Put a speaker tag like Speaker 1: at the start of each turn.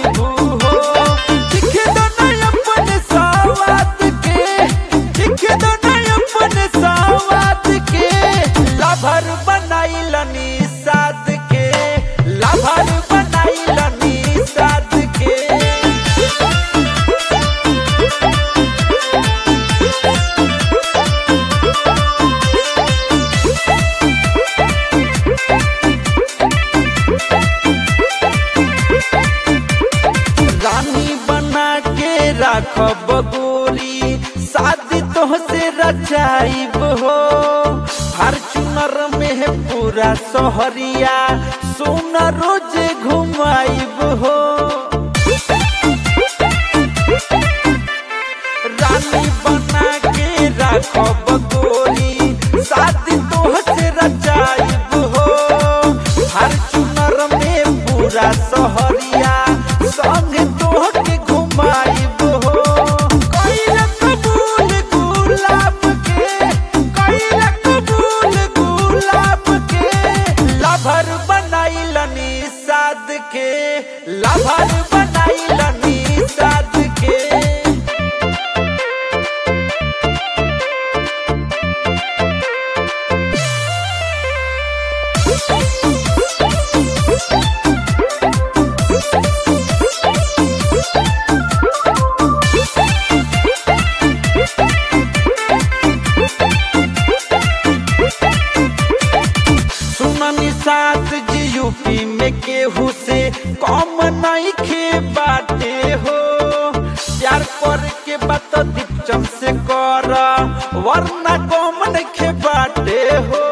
Speaker 1: घुमाइबू हो दिख दो ना अपन सावात के दिख दो ना अपन सावात के लाभर बनाइलनी साद के लाभर बनाइलनी साद के रानी बना के राखब गोरी शादी तोहसे रचाइब हो फॉर्चूनर में है पूरा सोहरिया सोना रोज घुमाइब हो रानी बना के राखब गोरी शादी तोहसे रचाइब हो फॉर्चूनर में पूरा सोहरिया संग तोहके घुमाइब हो कइला कबूल गुलाब के कइला कबूल गुलाब के लभर बनाइलनी साद के लभर बनाइलनी साद के सुननी साथ जी यूपी में केहू से कम नहीं खे बाटे हो प्यार कर के बात दीपचम से कर वरना कम नहीं खे बाटे हो